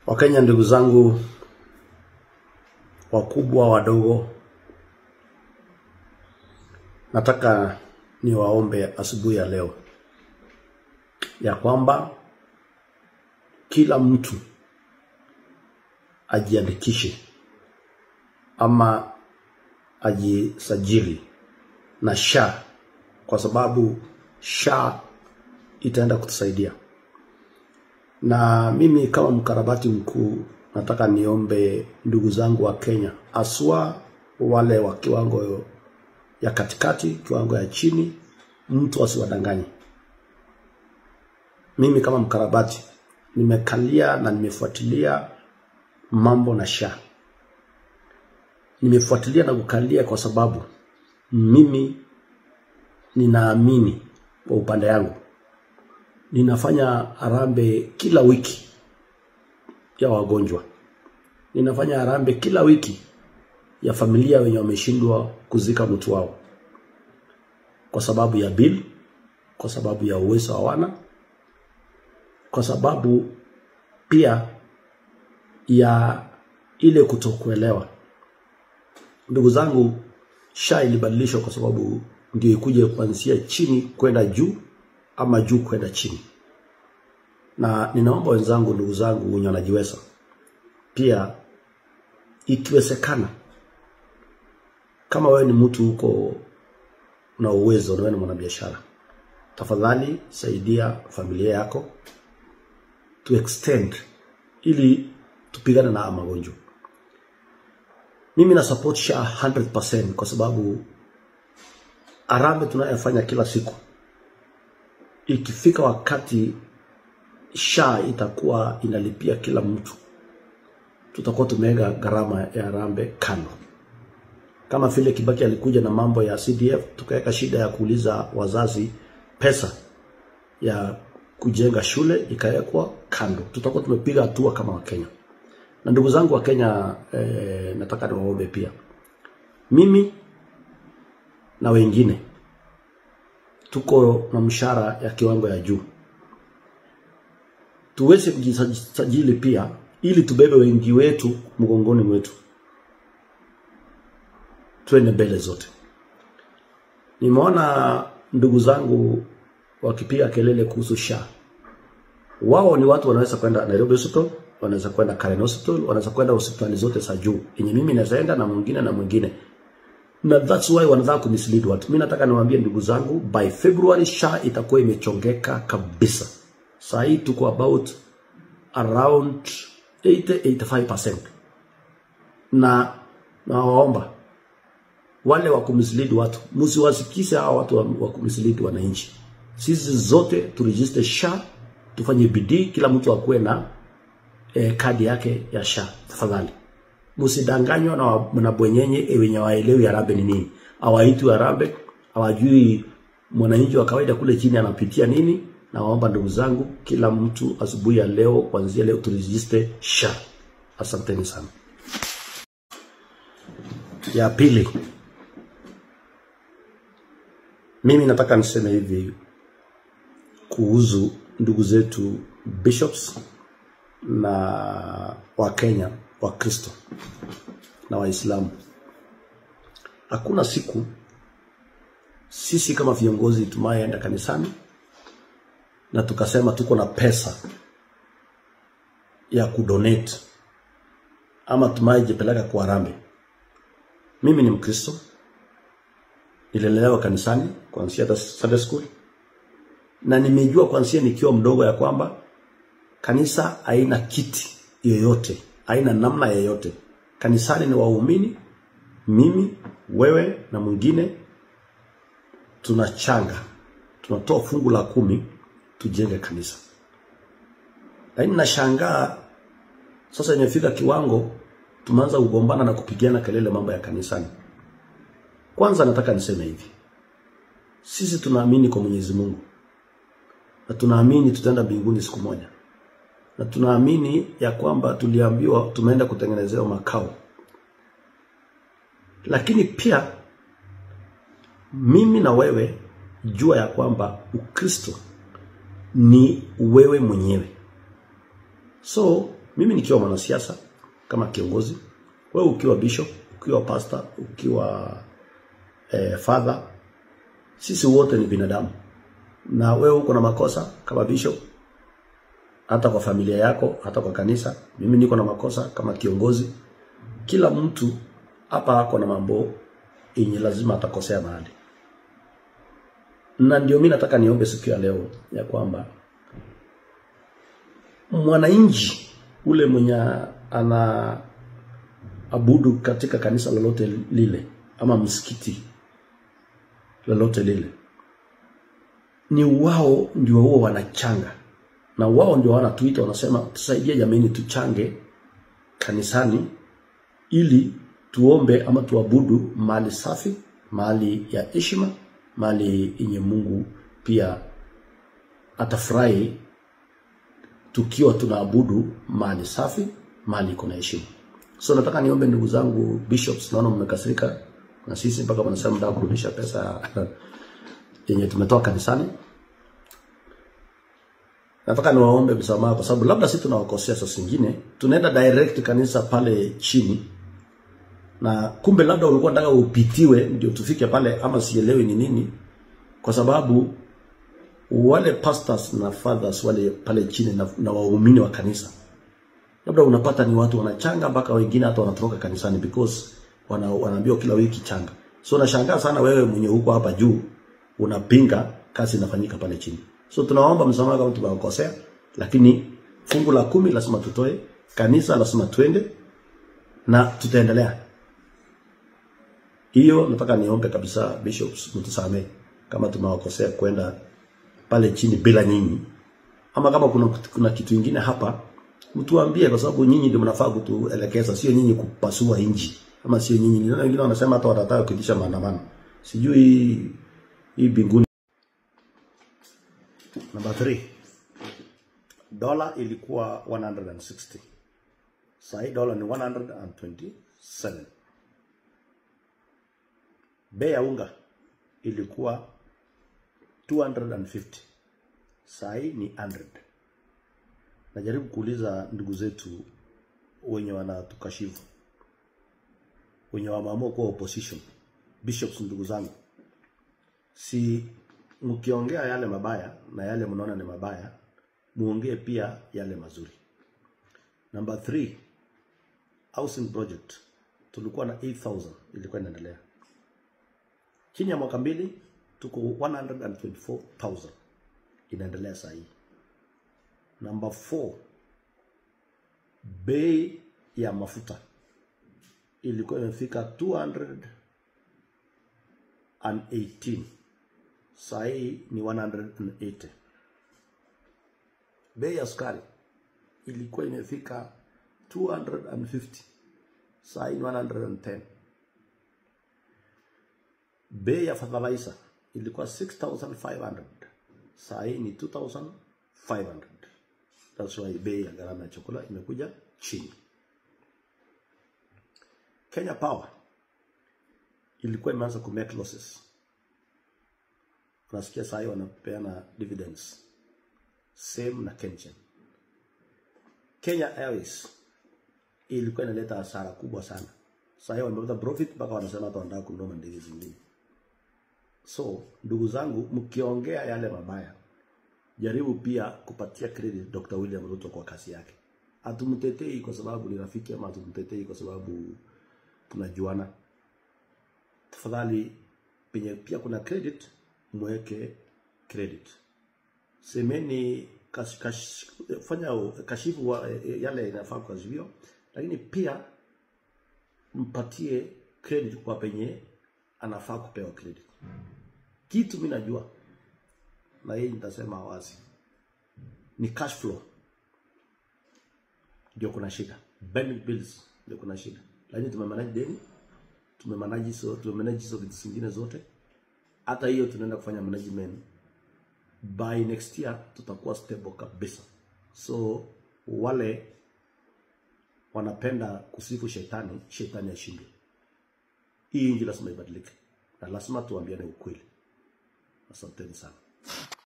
Wakenya ndugu zangu, wakubwa wadogo, nataka niwaombe asubuhi ya leo ya kwamba kila mtu ajiandikishe ama ajisajili na SHA kwa sababu SHA itaenda kutusaidia. Na mimi kama mkarabati mkuu nataka niombe ndugu zangu wa Kenya, aswa wale wa kiwango ya katikati, kiwango ya chini, mtu asiwadanganye. Mimi kama mkarabati nimekalia na nimefuatilia mambo na SHA. Nimefuatilia na kukalia kwa sababu mimi ninaamini kwa upande yangu ninafanya harambee kila wiki ya wagonjwa. Ninafanya harambee kila wiki ya familia wenye wameshindwa kuzika mtu wao kwa sababu ya bill, kwa sababu ya uwezo hawana, kwa sababu pia ya ile kutokuelewa. Ndugu zangu, SHA ilibadilishwa kwa sababu ndio ikuje kuanzia chini kwenda juu ama juu kwenda chini. Na ninaomba wenzangu, ndugu zangu wenye wanajiweza, pia ikiwezekana, kama wewe ni mtu uko na uwezo na wewe ni mwanabiashara, tafadhali saidia familia yako to extend ili tupigane na haya magonjwa. Mimi na support SHA 100% kwa sababu harambee tunayofanya kila siku ikifika wakati SHA itakuwa inalipia kila mtu, tutakuwa tumeweka gharama ya harambee kando. Kama vile Kibaki alikuja na mambo ya CDF, tukaweka shida ya kuuliza wazazi pesa ya kujenga shule ikawekwa kando. Tutakuwa tumepiga hatua kama Wakenya. Na ndugu zangu wa Kenya, eh, nataka niwaombe pia, mimi na wengine tuko na mshahara ya kiwango ya juu, tuweze kujisajili pia ili tubebe wengi wetu mgongoni mwetu, twende mbele zote. Nimeona ndugu zangu wakipiga kelele kuhusu SHA. Wao ni watu wanaweza kwenda Nairobi Hospital, wanaweza kwenda Karen Hospital, wanaweza kwenda hospitali zote za juu yenye mimi naweza enda na mwingine na mwingine na that's why wanataka kumislead watu. Mimi nataka niwaambie ndugu zangu, by February SHA itakuwa imechongeka kabisa. Saa hii tuko about around 80-85%, na nawaomba wale wa kumislead watu msiwasikise hawa watu wa kumislead wananchi. Sisi zote turegister SHA, tufanye bidii, kila mtu akuwe na eh, kadi yake ya SHA tafadhali. Msidanganywa na na bwenyenye wenye waelewi harambee ni nini. Hawaitwi harambee, hawajui mwananchi wa kawaida kule chini anapitia nini. Na waomba ndugu zangu, kila mtu asubuhi ya leo, kuanzia leo turegister SHA. Asanteni sana. Ya pili, mimi nataka niseme hivi kuhusu ndugu zetu bishops na Wakenya Wakristo na Waislamu. Hakuna siku sisi kama viongozi tumayeenda kanisani na tukasema tuko na pesa ya kudonate ama tumayejipeleka kwa harambee. Mimi ni Mkristo, nililelewa kanisani kuanzia hata Sunday school, na nimejua kuanzia nikiwa mdogo ya kwamba kanisa haina kiti yoyote haina namna yoyote. Kanisani ni waumini, mimi, wewe na mwingine, tunachanga, tunatoa fungu la kumi tujenge kanisa. Lakini nashangaa sasa, imefika kiwango tumeanza kugombana na kupigana kelele mambo ya kanisani. Kwanza nataka niseme hivi, sisi tunaamini kwa Mwenyezi Mungu na tunaamini tutaenda mbinguni siku moja na tunaamini ya kwamba tuliambiwa tumeenda kutengenezewa makao, lakini pia mimi na wewe jua ya kwamba Ukristo ni wewe mwenyewe. So mimi nikiwa mwanasiasa kama kiongozi, wewe ukiwa bishop, ukiwa pastor, ukiwa eh, father, sisi wote ni binadamu, na wewe uko na makosa kama bishop, hata kwa familia yako, hata kwa kanisa. Mimi niko na makosa kama kiongozi. Kila mtu hapa ako na mambo yenye lazima atakosea mahali, na ndio mimi nataka niombe siku ya leo ya kwamba mwananchi ule mwenye ana abudu katika kanisa lolote lile ama msikiti lolote lile, ni wao ndio huo wanachanga, na wao ndio wanatuita, wanasema tusaidie jamani, tuchange kanisani ili tuombe ama tuabudu mahali safi, mahali ya heshima, mahali yenye Mungu pia atafurahi tukiwa tunaabudu mahali safi, mahali iko na heshima. So nataka niombe ndugu zangu bishops, naona mmekasirika na sisi mpaka wanasema mtaka kurudisha pesa yenye tumetoa kanisani. Nataka niwaombe msamaha kwa sababu labda sisi tunawakosea saa zingine, tunaenda direct kanisa pale chini na kumbe labda ulikuwa unataka upitiwe ndio tufike pale, ama sielewi ni nini, kwa sababu wale pastors na fathers wale pale chini na, na waumini wa kanisa labda unapata ni watu wanachanga mpaka wengine hata wanatoroka kanisani because wana, wanaambiwa kila wiki changa. So nashangaa sana wewe mwenye huko hapa juu unapinga kazi inafanyika pale chini. So tunaomba msamaha kama tumewakosea, lakini fungu la kumi lazima tutoe, kanisa lazima twende na tutaendelea. Hiyo nataka niombe kabisa bishops, mtusamee kama tumewakosea kwenda pale chini bila nyinyi, ama kama kuna, kuna kitu ingine hapa mtuambie, kwa sababu nyinyi ndio mnafaa kutuelekeza, sio nyinyi kupasua inji, ama sio nyinyi. Niliona wengine wanasema hata watataka kuitisha maandamano, sijui hii hii binguni. Number 3 dola ilikuwa 160 sasa hii dola ni 127. Bei ya unga ilikuwa 250 saa hii ni 100. Najaribu kuuliza ndugu zetu wenye wanatukashifu, wenye wameamua kuwa opposition, bishops, ndugu zangu, si mkiongea yale mabaya na yale mnaona ni mabaya, muongee pia yale mazuri. Number 3 housing project tulikuwa na 8000 ilikuwa inaendelea chini ya mwaka mbili tuko 124,000 inaendelea saa hii. Number 4 bei ya mafuta ilikuwa imefika 218 saa hii ni 180. Bei ya sukari ilikuwa imefika 250 saa hii ni 110. Bei ya fertilizer ilikuwa 6500 saa hii ni 2500. That's why bei ya gharama ya chakula imekuja chini. Kenya Power ilikuwa imeanza ku make losses. Unasikia saa hii wanapeana dividends same na Kengen. Kenya Airways ilikuwa inaleta hasara kubwa sana. Saa hii wamepata profit mpaka wanasema hata wanataka kununua ndege zingine. So ndugu zangu, mkiongea yale mabaya, jaribu pia kupatia credit Dr. William Ruto kwa kazi yake. Hatumtetei kwa sababu ni rafiki ama hatumtetei kwa sababu tunajuana. Tafadhali penye pia kuna credit, mweke credit. Semeni kash, kash, fanya kashifu wa, yale inafaa kukashifiwa, lakini pia mpatie credit kwa penye anafaa kupewa credit. Kitu mimi najua na hii nitasema wazi, ni cash flow ndio kuna shida, pending bills ndio kuna shida, lakini tumemanage deni, tumemanage so, tumemanage hizo vitu zingine zote. Hata hiyo tunaenda kufanya management by next year, tutakuwa stable kabisa. So wale wanapenda kusifu shetani, shetani ashindwe. Hii inji lazima ibadilike na lazima tuambiane ukweli. Asanteni sana.